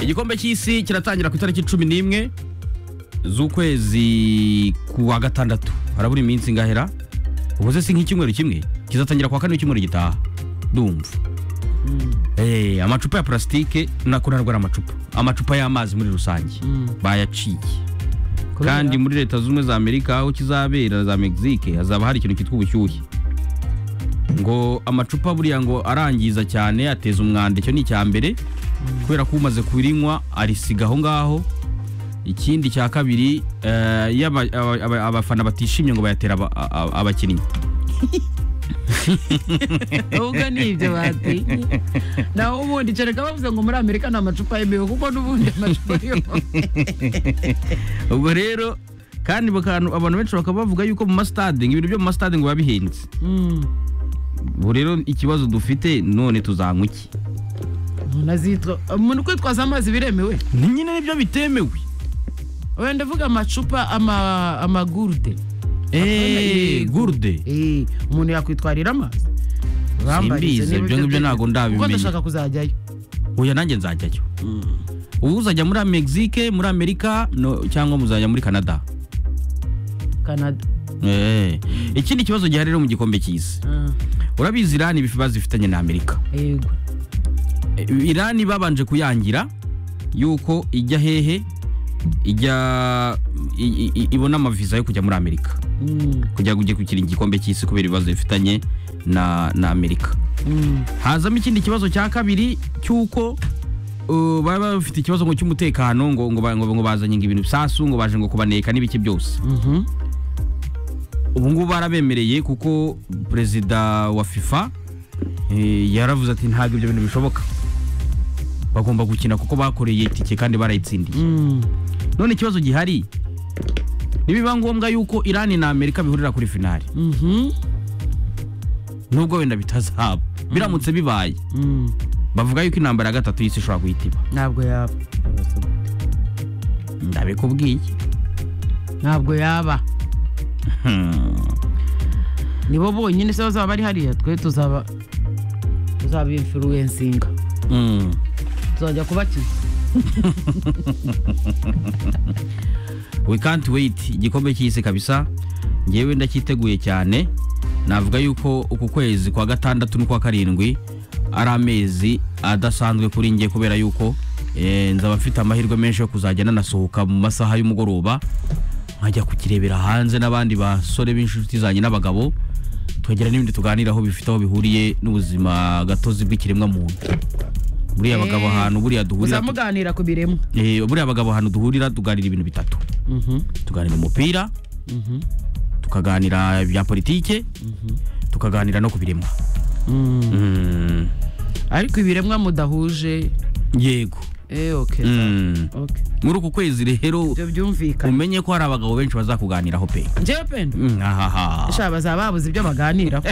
igikombe cy'isi kiratangira ku itariki cumi n'imwe z'ukwezi ku wa gatandatu harabura iminsi ingahera ubuze si nk'icyumweru kimwe kizatangira ku wa kane w'icyumweru gitaha ndumva Eh, amacupa ya purasitike nako ntabwo ari amacupa amacupa y'amazi muri rusange bayaciye Kubera- kandi muri leta z'ubumwe za amerika aho kizabera za mexique hazaba hari ikintu cyitwa ubushyuhe ngo amacupa buriya ngo arangiza cyane ateza umwanda icyo ni icya mbere kubera ko umaze kurinywa arisiga aho ngaho ikindi cya kabiri eh, iyo aba- aba- aba- abafana batishimye ngo bayatera aba- aba- abakinnyi ahubwo ni ibyo batinye naho ubundi kereka bavuze ngo muri amerika nta macupa yemewe kuko n'ubundi amacupa yo ubwo rero kandi bakanu- abantu benshi bakaba bavuga yuko mu masitade ngo ibintu byo mu masitade ngo biba bihenze Mm. ubu rero ikibazo dufite none tuzanywa iki umuntu azitwa umuntu kwitwaza amazi biremewe ni nyine nibyo bitemewe wenda uvuga amacupa ama- amagurude eee gurude Eh, umuntu yakwitwarira amazi Bambarize Simbizi, niba ibyo ngibyo ntabwo kuko ndabimenya. ndashaka kuzajyayo uyu nanjye nzajyayo ubu uzajya muri mexique muri amerika no- cyangwa muzajya muri canada canada Eh. ikindi kibazo gihari rero mu gikombe cy'isi Ah, urabizi irani ibifi bazifitanye na amerika yego Eh, irani babanje kuyangira yuko ijya hehe ijya i- i- i- ibona amaviza yo kujya muri amerika Mm, kujya gukina igikombe cy'isi kubera ibibazo bifitanye na na amerika mm. hazamo ikindi kibazo cya kabiri cy'uko uh, baba bafite ikibazo ngo cy'umutekano ngo ngo, ba- ngo, ngo bazanye ngo ibintu bisasu ngo baje ngo kubaneka n'ibiki byose Mhm. ubu ngubu barabemereye kuko perezida wa fifa eh, yaravuze ati ntabwo ibyo bintu bishoboka bagomba gukina kuko bakoreye itike kandi barayitsindiye Mm. none ikibazo gihari nibiba ngombwa yuko irani na amerika bihurira kuri finali Mhm. nubwo wenda bitazaba biramutse bibaye Mm. bavuga yuko intambara ya gatatu y'isi ishobora guhita iba ntabwo yaba ndabikubwiye ntabwo yaba nibo bonyine se bazaba bari hariya twe tuzaba tuzaba influencinga Mm. tuzajya kubakiza we can't wait igikombe cy'isi kabisa ngewe ndacyiteguye cyane navuga yuko uku kwezi kwa gatandatu n'ukwa karindwi ari amezi adasanzwe kuri nge kubera yuko eh, nzaba mfite amahirwe menshi yo kuzajya nanasohoka mu masaha y'umugoroba nkajya kukirebera hanze n'abandi basore b'inshuti zanjye n'abagabo tukagera n'ibindi tuganiraho bifite aho bihuriye n'ubuzima gatozi bw'ikiremwamuntu buriya abagabo Eh, ahantu buriya duhurira muza muganira ku biremwa Eh, buriya abagabo ahantu duhurira tuganira ibintu bitatu Mhm. tuganira umupira Mhm. tukaganira ibya politike tukaganira no ku biremwa Mm. Mm, ariko ibiremwa mudahuje yego eh okay Mm. okay muri uku kwezi rero ibyo byumvikana umenye ko hari abagabo benshi bazakuganiraho pe njyewe penda Mm, ahaha sha bazaba babuze ibyo baganiraho